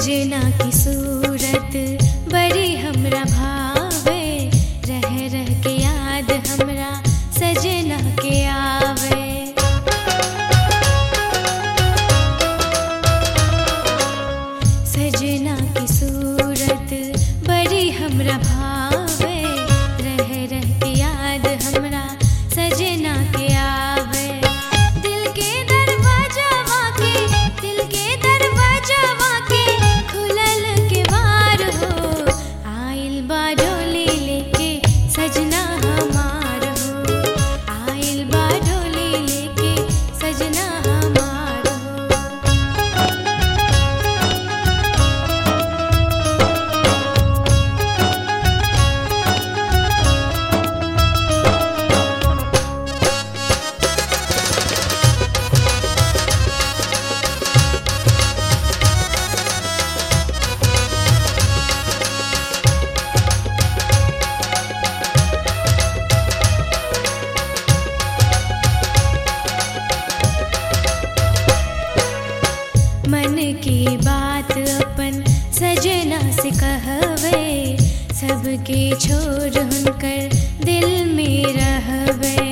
सजना की सूरत बड़ी हमरा भावे रह रह के याद हमरा सजना के आवे सजना की सूरत बड़ी हमरा भावे रह रह के याद हमरा सजना के आवे दिल के दरवाजा वाके दिल के दरवाजा वाके खुलल के वार हो आइल बा डोली लेके सजना हमार हो आइल बा डोली लेके सजना हमार हो मन की बात अपन सजना से कहवे सबके छोड़ हुनकर दिल में रहवे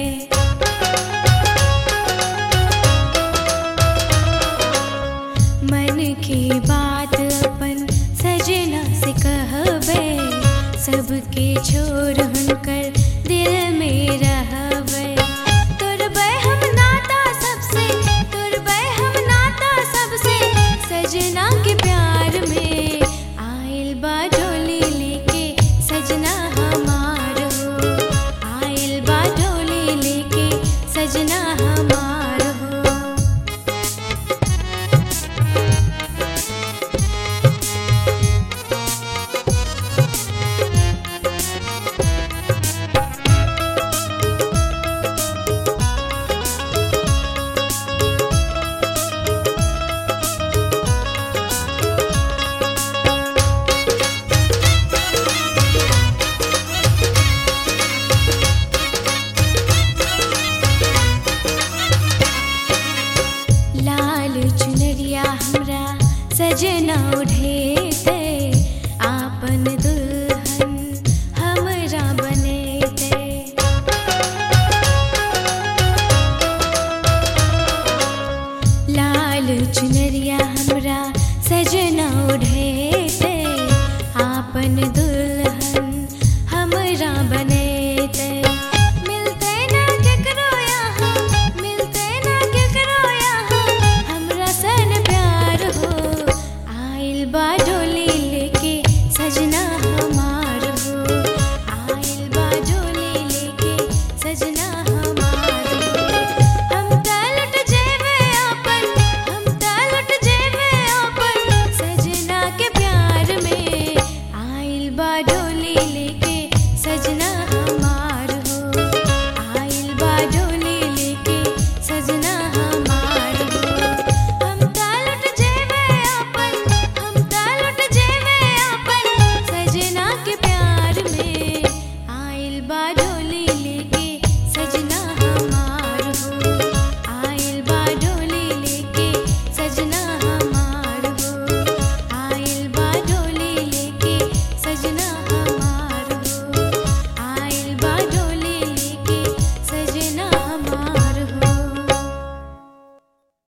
मन की बात अपन सजना से कहवे सबके छोड़ हुनकर दिल में रहवे तुरबै हम नाता सबसे तुरबै हम नाता सबसे सजना के प्यार में आइल बा डोली लेके सजना हमार हो आइल बा डोली लेके सजना हमार हो लाल चुनरिया हमरा सजना उठेते आपन दुल्हन हमरा बनेते लाल चुनरिया हमरा सजना उठे